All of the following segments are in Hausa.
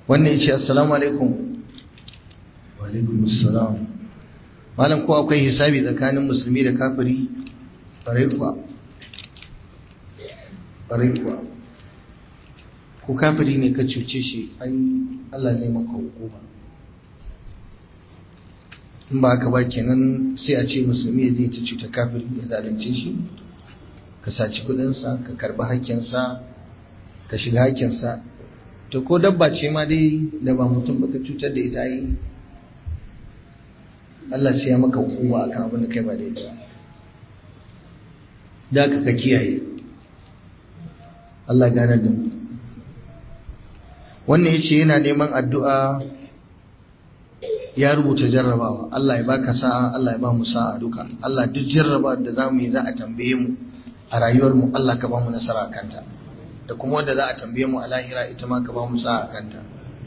wannan ya ce assalamu alaikum wa alaikum assalam malam ko akwai hisabi tsakanin musulmi da kafiri ƙwarai kuwa ƙwarai kuwa ko kafiri ne ka cuce shi ai Allah zai maka hukuma in ba haka ba kenan sai a ce musulmi ya zai ta cuta kafiri ya zalunce shi ka saci kudinsa ka karbi hakkinsa ka shiga hakkinsa to ko dabba ce ma dai da ba mutum ba ka cutar da ita yi Allah sai ya maka hukuma akan abin da kai ba daidai da ka ka kiyaye Allah gane da mu wannan yace yana neman addu'a ya rubuta jarrabawa Allah ya baka sa'a Allah ya ba mu sa'a duka Allah duk jarraba da zamu yi za a tambaye mu a rayuwar mu Allah ka ba mu nasara kanta da kuma wanda za a tambaye mu a lahira ita ma ka ba mu sa'a kanta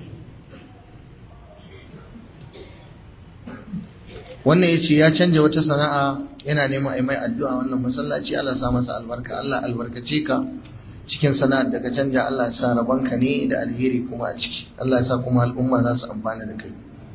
wannan yace ya canja wata sana'a yana neman ai mai addu'a wannan masallaci Allah ya sa masa albarka Allah albarkace ka cikin sana'ar da ka canja Allah ya sa rabanka ne da alheri kuma a ciki Allah ya sa kuma al'umma za su amfana da kai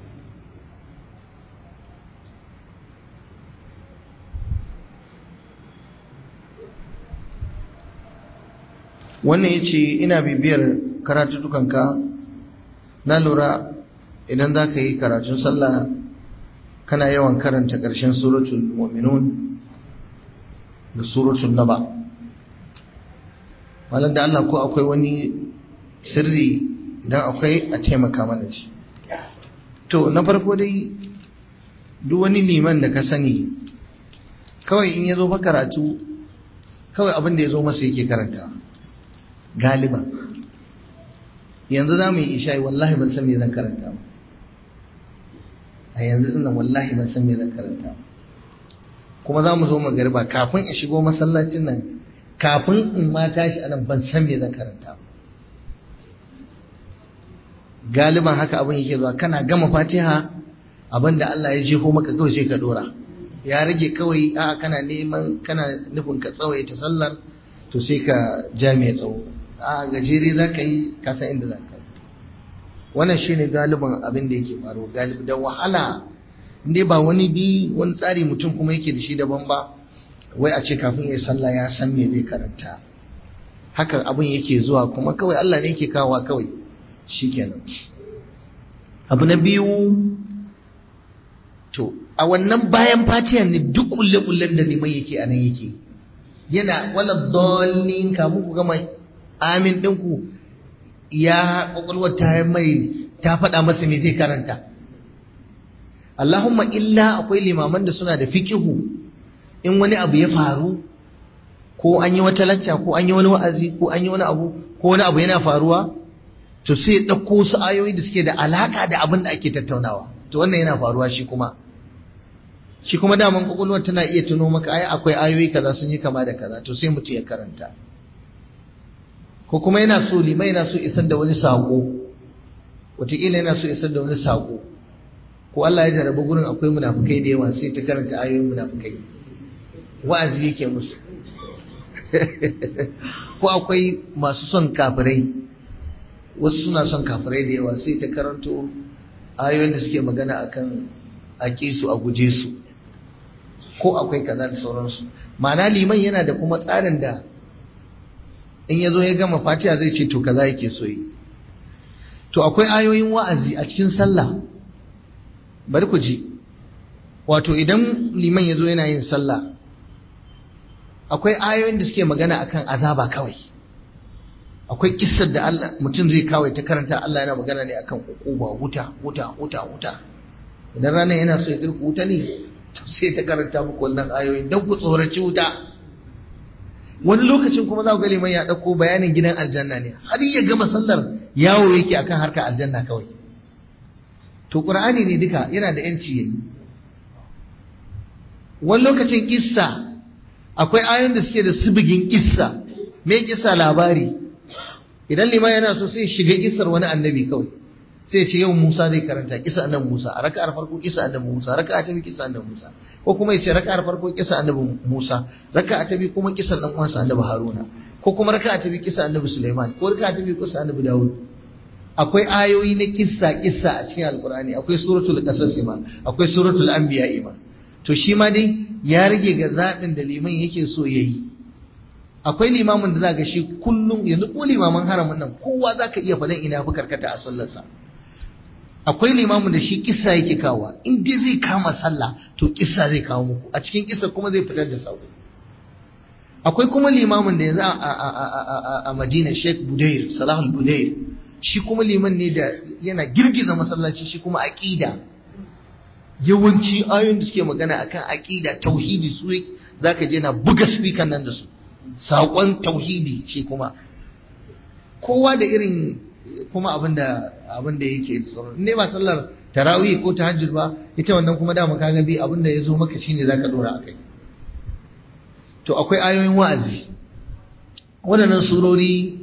wannan ya ce ina bibiyar karatutukanka na lura idan za ka yi karatun sallah kana yawan karanta ƙarshen suratul mu'minun da suratul naba malar da Allah ko akwai wani sirri idan akwai a taimaka mana shi to na farko dai duk wani liman da ka sani kawai in ya zo fa karatu kawai abin da ya zo masa yake karanta galiba yanzu za mu yi isha'i wallahi ban san me zan karanta ba a yanzu ina wallahi ban san me zan karanta ba kuma za mu zo magariba kafin in shigo masallacin nan kafin in ma tashi anan ban san me zan karanta ba galiban haka abin yake zuwa kana gama fatiha abin da Allah ya jefo maka kawai sai ka dora ya rage kawai a kana neman kana nufin ka tsawaita sallar to sai ka ja mai tsawo a gajere za ka yi kasa inda za ka wannan shi ne galiban abin da yake faruwa galibi da wahala inda ba wani bi wani tsari mutum kuma yake da shi daban ba wai a ce kafin ya sallah ya san me zai karanta haka abin yake zuwa kuma kawai Allah ne yake kawowa kawai shikenan abu na biyu to a wannan bayan fatiyan ne duk kulle-kullen da neman yake a nan yake yana wala dolin kamun ku gama amin ɗinku ya ƙwaƙwalwar ta mai ta faɗa masa me zai karanta Allahumma illa akwai limaman da suna da fikihu in wani abu ya faru ko an yi wata lacca ko an yi wani wa'azi ko an yi wani abu ko wani abu yana faruwa to sai ɗauko su ayoyi da suke da alaƙa da abin da ake tattaunawa to wannan yana faruwa shi kuma shi kuma daman kwakwalwar tana iya tuno maka ai akwai ayoyi kaza sun yi kama da kaza to sai mutum ya karanta ko kuma yana so limai yana so isar da wani sako wataƙila yana so isar da wani sako ko Allah ya jarraba gurin akwai munafukai da yawa sai ta karanta ayoyin munafukai wa'azi yake musu ko akwai masu son kafirai wasu suna son kafirai da yawa sai ta karanto ayoyin da suke magana akan aƙi su a guje su ko akwai kaza da sauransu ma'ana liman yana da kuma tsarin da in ya zo ya gama fatiha zai ce to kaza yake so yi to akwai ayoyin wa'azi a cikin sallah bari ku ji wato idan liman ya zo yana yin sallah akwai ayoyin da suke magana akan azaba kawai akwai kissar da Allah mutum zai kawai ta karanta Allah yana magana ne akan ukuba wuta wuta wuta wuta idan ranar yana so ya kai ku wuta ne to sai ta karanta muku wannan ayoyin don ku tsoraci wuta wani lokacin kuma za ku ga liman ya ɗauko bayanin gidan aljanna ne har ya gama sallar yawo yake akan harkar aljanna kawai to qur'ani ne duka yana da yanci yayi wani lokacin kissa akwai ayoyin da suke da sibigin kissa me kissa labari idan liman yana so sai shiga kissar wani annabi kawai sai ce yau Musa zai karanta kisa annabi Musa a raka'ar farko kisa annabi Musa raka'a ta biyu kisa annabi Musa ko kuma yace raka'ar farko kisa annabi Musa raka'a ta biyu kuma kisan dan uwansa annabi Haruna ko kuma raka'a ta biyu kisa annabi Sulaiman ko raka'a ta biyu kisa annabi Dawud akwai ayoyi na kissa kissa a cikin alkur'ani akwai suratul qasas ma akwai suratul anbiya ma to shi ma dai ya rage ga zaɓin da liman yake so yayi akwai limamin da za ga shi kullum yanzu ko limaman haramun nan kowa za ka iya faɗin ina fi karkata a sallarsa akwai limamin da shi kissa yake kawo in dai zai kama sallah to kissa zai kawo muku a cikin kissa kuma zai fitar da sako akwai kuma limamin da yanzu a madina sheikh budair salahul budair shi kuma liman ne da yana girgiza masallaci shi kuma aqida yawanci ayoyin da suke magana akan aqida tauhidi su zaka je na buga speaker nan da su saƙon tauhidi shi kuma kowa da irin kuma abin da abin da yake tsoro ne ba sallar tarawih ko tahajjud ba ita wannan kuma dama kaga bi abin da ya zo maka shine zaka dora akai to akwai ayoyin wa'azi waɗannan surori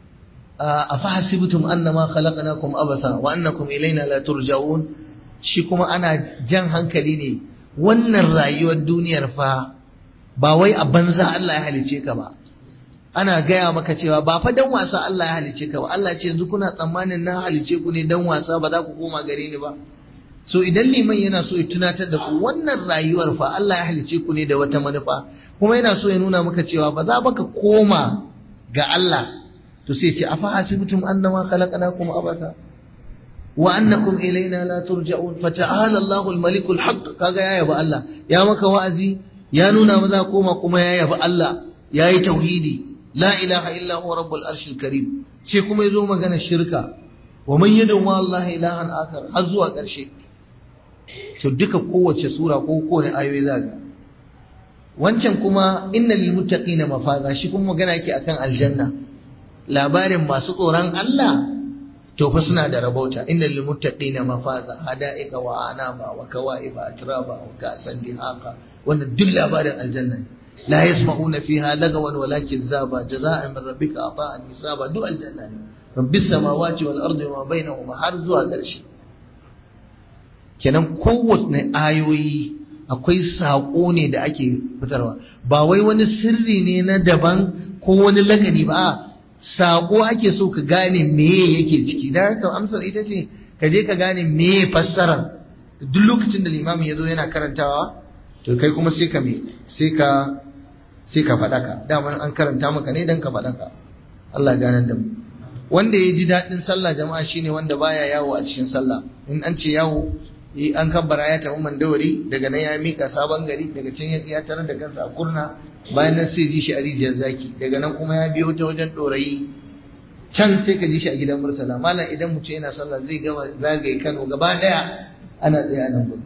a fahasibtum annama khalaqnakum abasa wa annakum ilaina la turja'un shi kuma ana jan hankali ne wannan rayuwar duniyar fa ba wai a banza Allah ya halice ka ba ana gaya maka cewa ba fa dan wasa Allah ya halice ka ba Allah ce yanzu kuna tsammanin na halice ku ne dan wasa ba za ku koma gare ni ba so idan liman yana so ya tunatar da ku wannan rayuwar fa Allah ya halice ku ne da wata manufa kuma yana so ya nuna maka cewa ba za baka koma ga Allah to sai ce afa hasibtum annama khalaqnakum abasa wa annakum ilaina la turja'un fa ta'ala Allahu al-malik al-haq kaga ya yaba Allah ya maka wa'azi ya nuna maza koma kuma ya yabi Allah ya yi tauhidi la ilaha illa huwa rabbul arshil karim sai kuma yazo magana shirka wa man yadu ma Allah ilahan akhar har zuwa ƙarshe to duka kowace sura ko kowane ayoyi zaga wancan kuma innal lil muttaqina mafaza shi kuma magana yake akan aljanna labarin masu tsoron Allah to fa suna da rabauta innal lil muttaqina mafaza hada'ika wa anama wa kawaiba atraba wa ka'san dihaqa wannan duk labarin aljanna la yasma'una fiha lagawan wala kizaba jaza'an min rabbika ata'an hisaba duk aljanna ne rabbis samawati wal ardi wa bainahuma har zuwa ƙarshe kenan kowace ayoyi akwai saƙo ne da ake fitarwa ba wai wani sirri ne na daban ko wani lagani ba saƙo ake so ka gane meye yake ciki da haka amsar ita ce ka je ka gane meye fassarar duk lokacin da limamin ya zo yana karantawa to kai kuma sai ka me sai ka sai ka faɗaka daman an karanta maka ne dan ka faɗaka Allah ganar da mu wanda ya ji daɗin sallah jama'a shine wanda baya yawo a cikin sallah in an ce yawo an kabbara ya tafi mandawari daga nan ya mika sabon gari daga can ya tarar da kansa a kurna bayan nan sai ji shi a rijiyar zaki daga nan kuma ya biyo ta wajen ɗorayi can sai ka ji shi a gidan murtala malam idan mutum yana sallah zai gama zagaye kano gaba ɗaya ana tsaye a nan gudu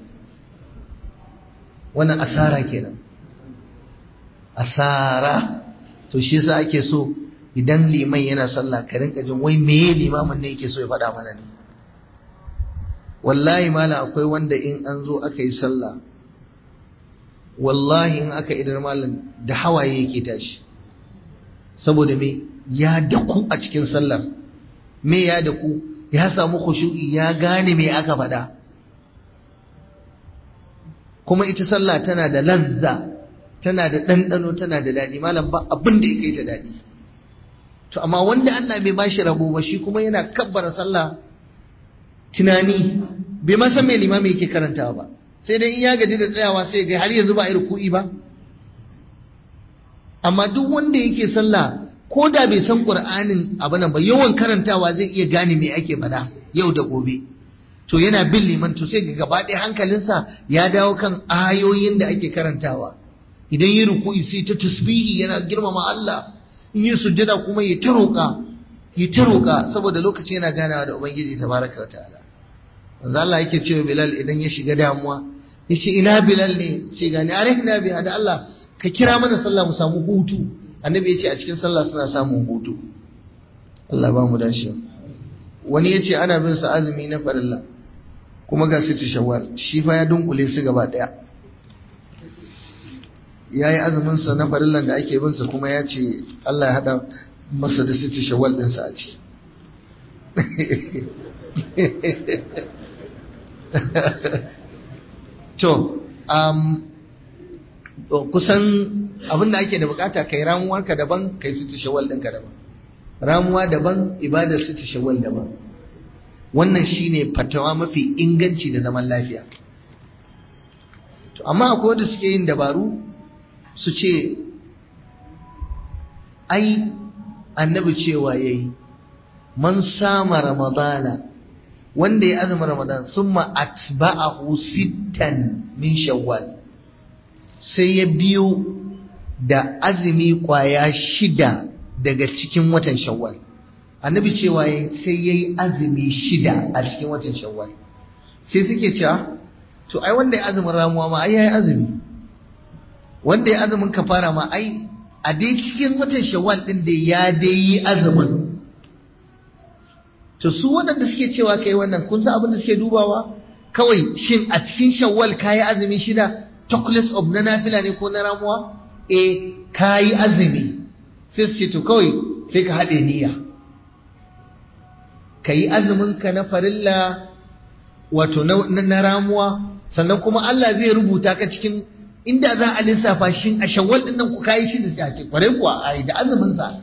wannan asara kenan asara to shi yasa ake so idan liman yana sallah ka rinka jin wai meye limamin ne yake so ya faɗa mana ne wallahi mala akwai wanda in an zo aka yi sallah wallahi in aka idar malam da hawaye yake tashi saboda me ya daku a cikin sallar me ya daku ya samu khushu'i ya gane me aka faɗa kuma ita sallah tana da lazza tana da ɗanɗano tana da daɗi malam ba abin da ya kai ta daɗi to amma wanda Allah bai bashi rabo ba shi kuma yana kabbara sallah tunani bai ma san me limami yake karantawa ba sai dai in ya gaji da tsayawa sai ga har yanzu ba a ruku'i ba amma duk wanda yake sallah ko da bai san qur'anin abu nan ba yawan karantawa zai iya gane me ake faɗa yau da gobe to yana bin liman to sai ga gaba ɗaya hankalinsa ya dawo kan ayoyin da ake karantawa idan yi ruku'i sai ta tasbihi yana girmama Allah in yi sujjada kuma ya ta roƙa ya ta roƙa saboda lokaci yana ganawa da ubangiji tabaraka wa ta'ala manzo Allah yake cewa Bilal idan ya shiga damuwa yace ina Bilal ne ce gani arihna bi da Allah ka kira mana sallah mu samu hutu annabi yace a cikin sallah suna samun hutu Allah ba mu dashi wani yace ana bin sa azumi na farilla kuma ga su shawwal shi fa ya dunkule su gaba daya yayi azumin sa na farillan da ake bin sa kuma ya ce Allah ya hada masa da sitti shawwal din sa a ciki to um, kusan abin da ake da bukata kai ramuwarka daban kai sitti shawwal ɗinka daban ramuwa daban ibadar sitti shawwal daban wannan shine fatawa mafi inganci da zaman lafiya to amma akwai wanda suke yin dabaru su ce ai annabi cewa yayi man sama ramadana wanda ya azumi ramadan summa atba'ahu sittan min shawwal sai ya biyo da azumi kwaya shida daga cikin watan shawwal annabi cewa sai yayi azumi shida a cikin watan shawwal sai suke cewa to ai wanda ya azumin ramuwa ma ai yayi azumi wanda ya azumin kafara ma ai a dai cikin watan shawwal din da ya dai yi azumin to su waɗanda suke cewa kai wannan kun san abin da suke dubawa kawai shin a cikin shawwal kayi azumi shida chocolates of na nafila ne ko na ramuwa eh kayi azumi sai su ce to kawai sai ka haɗe niyya ka yi azumin ka na farilla wato na ramuwa sannan kuma Allah zai rubuta ka cikin inda za a lissafa shin a shawwal din nan ku kayi shi da sai kwarai kuwa ai da azumin sa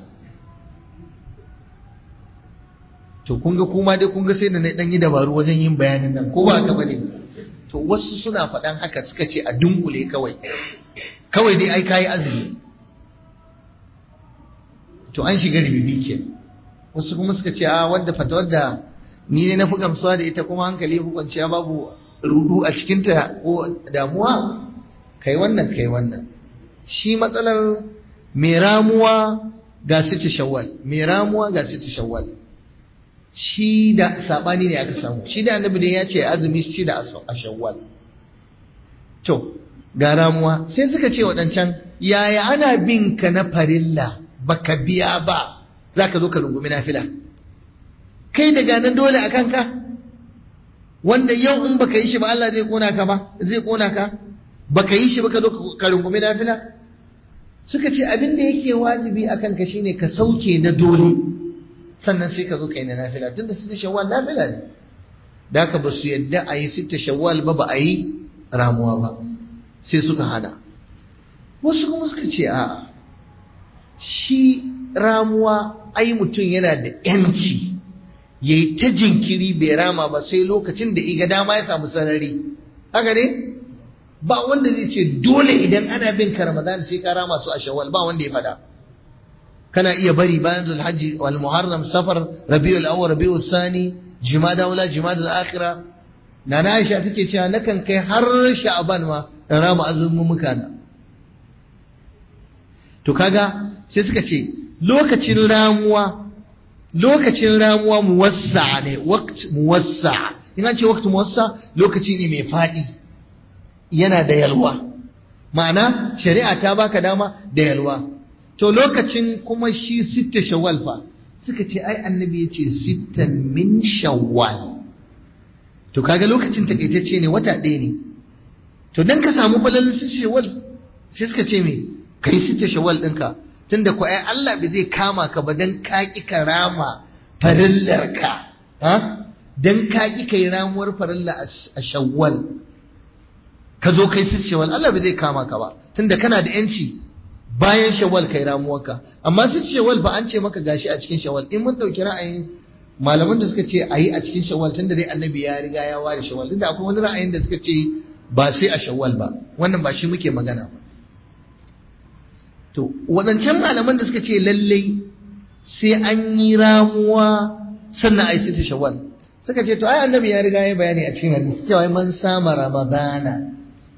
to kun ga kuma dai kun ga sai da na dan yi dabaru wajen yin bayanin nan ko ba ka bane to wasu suna faɗan haka suka ce a dunkule kawai kawai dai ai kayi azumi to an shiga ribibi ke wasu kuma suka ce a wanda fatawar da ni ne na fi gamsuwa da ita kuma hankali hukunciya babu rudu a cikinta ko damuwa kai wannan kai wannan shi matsalar mai ramuwa ga sita shawwal mai ramuwa ga sita shawwal shi da sabani ne aka samu shi da annabi ne ya ce azumi shi da a shawwal to ga ramuwa sai suka ce waɗancan yaya ana bin ka na farilla baka biya ba zaka zo ka rungumi nafila kai daga nan dole a kanka wanda yau in baka yi shi ba Allah zai kona ka ba zai kona ka baka yi shi ba ka zo ka rungumi nafila suka ce abin da yake wajibi a kanka shine ka sauke na dole sannan sai ka zo ka yi na nafila tunda sita shawwal nafila ne da haka ba su yadda a yi sita shawwal ba ba a yi ramuwa ba sai suka hana wasu kuma suka ce a shi ramuwa ai mutum yana da yanci ya yi ta jinkiri bai rama ba sai lokacin da iga dama ya samu sarari haka ne ba wanda zai ce dole idan ana bin ka ramadan sai ka rama su a shawwal ba wanda ya fada kana iya bari bayan zulhajji wal muharram safar rabiul awwal rabiul sani jimada wala jimada al akhirah nana aisha take cewa nakan kai har sha'ban ma in rama azumin muka na to kaga sai suka ce lokacin ramuwa lokacin ramuwa muwassa ne waqt muwassa in an ce waqt muwassa lokaci ne mai fadi yana da yalwa ma'ana shari'a ta baka dama da yalwa to lokacin kuma shi sitta shawwal fa suka ce ai annabi ya ce sittan min shawwal to kaga lokacin takaitacce ne wata ɗaya ne to dan ka samu falalin sitta shawwal sai suka ce me kai sitta shawwal ɗinka tunda ko ai Allah bai zai kama ka ba dan ka ki karama farillar ka ha dan ka ki kai ramuwar farilla a shawwal ka zo kai sitta shawwal Allah bai zai kama ka ba tunda kana da yanci bayan shawwal kai ramuwarka amma sitta shawwal ba an ce maka gashi a cikin shawwal in mun dauki ra'ayin malaman da suka ce a yi a cikin shawwal tunda dai annabi ya riga ya ware shawwal tunda akwai wani ra'ayin da suka ce ba sai a shawwal ba wannan ba shi muke magana ba To, waɗancan malaman da suka ce lallai sai an yi ramuwa sannan a yi sita shawwal. Suka ce, to, ai annabi ya riga ya bayani a cikin hadisi cewa man sama Ramadana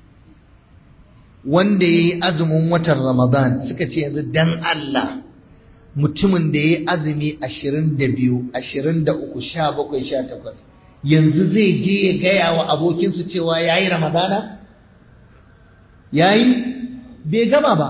wanda ya yi azumin watan Ramadan suka ce yanzu dan Allah mutumin da ya yi azumi ashirin da biyu, ashirin da uku, sha bakwai, sha takwas. Yanzu zai je ya gaya wa abokinsu cewa ya yi Ramadana? Ya yi? Bai gama ba.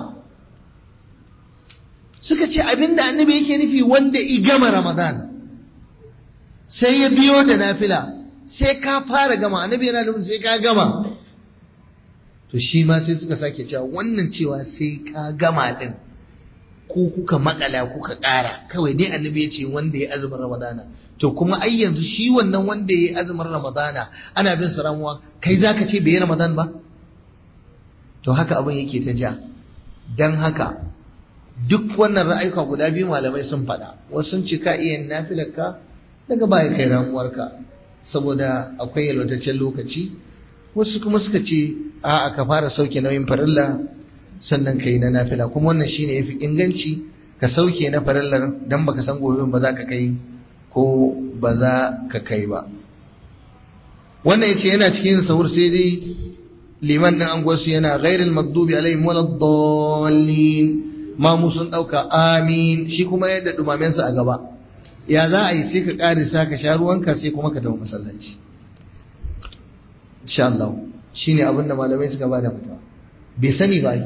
suka ce abinda annabi yake nufi wanda i gama ramadan sai ya biyo da nafila sai ka fara gama annabi yana nufin sai ka gama to shi ma sai suka sake cewa wannan cewa sai ka gama din ko kuka makala kuka ƙara kawai dai annabi ya ce wanda ya azumin ramadana to kuma ai yanzu shi wannan wanda ya azumin ramadana ana bin sa ramuwa kai zaka ce bai yi ramadan ba to haka abin yake ta ja dan haka duk wannan ra'ayuka guda biyu malamai sun faɗa wasu sun ce ka iya nafilarka daga baya kai ramuwarka saboda akwai yalwataccen lokaci wasu kuma suka ce a'a ka fara sauke nauyin farilla sannan ka yi na nafila kuma wannan shine yafi inganci ka sauke na farillar dan baka san gobe ba za ka kai ko ba za ka kai ba wannan yace yana cikin sahur sai dai liman din an gwasu yana ghairil maghdubi alaihim waladdallin ma mu sun dauka amin shi kuma yadda dumamen sa a gaba ya za a yi sai ka karisa ka sha ruwanka sai kuma ka dawo masallaci insha Allah shine abinda malamai suka bada fatawa bai sani ba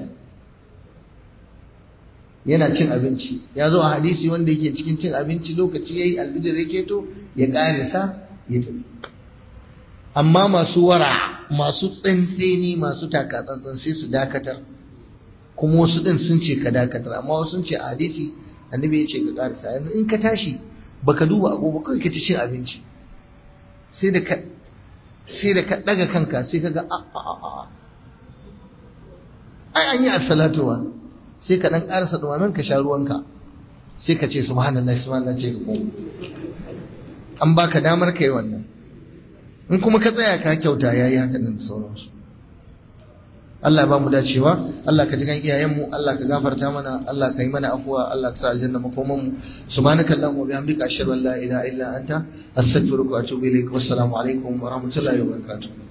yana cin abinci ya zo a hadisi wanda yake cikin cin abinci lokaci yayi albidir yake to ya karisa ya tafi amma masu wara masu tsantseni masu takatsantsan sai su dakatar kuma wasu din sun ce ka dakatar amma wasu sun ce a hadisi annabi ya ce ka karisa yanzu in ka tashi baka duba agogo kai ka ci cin abinci sai da ka sai da ka daga kanka sai ka ga a a a ai an yi as-salatu wa sai ka dan karasa duwamen ka sha ruwanka sai ka ce subhanallahi subhanallahi sai ka koma an baka damar kai wannan in kuma ka tsaya ka kyauta yayi haka da sauransu Allah ba mu dacewa Allah ka ji kan iyayenmu Allah ka gafarta mana Allah ka yi mana afuwa Allah ka sa aljanna makoman mu subhanaka allahumma wa bihamdika ashhadu an la ilaha illa anta astaghfiruka wa atubu ilaik wassalamu alaikum wa rahmatullahi wa barakatuh